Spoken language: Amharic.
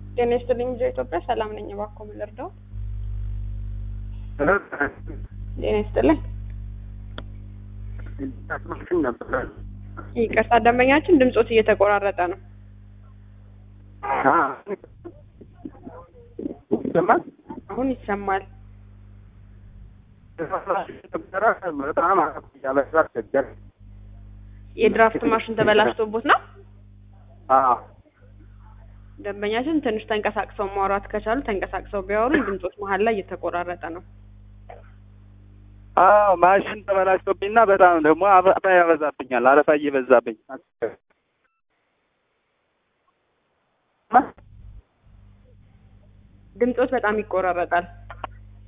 ጤና ይስጥልኝ ልጆ ኢትዮጵያ ሰላም ነኝ። እባክዎ ምን ልርዳው? ጤና ይስጥልኝ። ይቅርታ ደንበኛችን ድምጾት እየተቆራረጠ ነው። ይሰማል? አሁን ይሰማል። በጣም ያበዛ አስቸገረ። የድራፍት ማሽን ተበላሽቶቦት ነው። አዎ ደንበኛችን ትንሽ ተንቀሳቅሰው ማውራት ከቻሉ ተንቀሳቅሰው ቢያወሩኝ፣ ድምጾት መሀል ላይ እየተቆራረጠ ነው። አዎ ማሽን ተበላሽቶብኝና በጣም ደግሞ አረፋ ያበዛብኛል። አረፋ እየበዛብኝ ድምጾት በጣም ይቆራረጣል።